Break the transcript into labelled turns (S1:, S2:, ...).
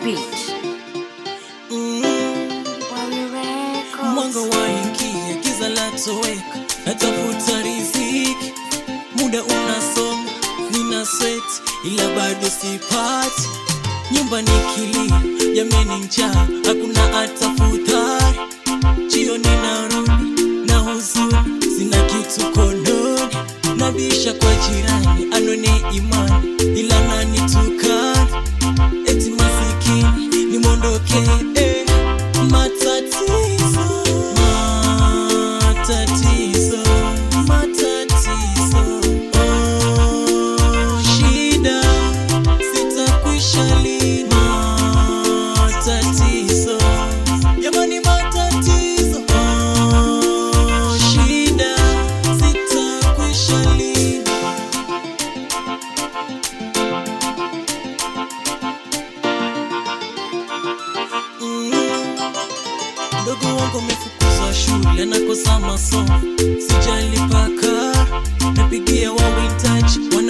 S1: beat.
S2: Mm,
S1: Wally Records.
S2: mwanga waingia, giza latoweka, natafuta riziki, muda unasonga, nina sweat ila bado sipati, nyumba ni kilio, jameni njaa, hakuna hata futari, jioni narudi na huzuni, sina kitu kononi, nabisha kwa jirani, anone imani, ila nanitukana eti masikini nimwondoke eh. matatizo matatizo matatizo oh, shida sitakwisha lini matatizo jamani matatizo oh, shida sitakwisha lini Mm. Mdogo wangu amefukuzwa shule, anakosa masomo, sijalipa karo, napigia wawintaji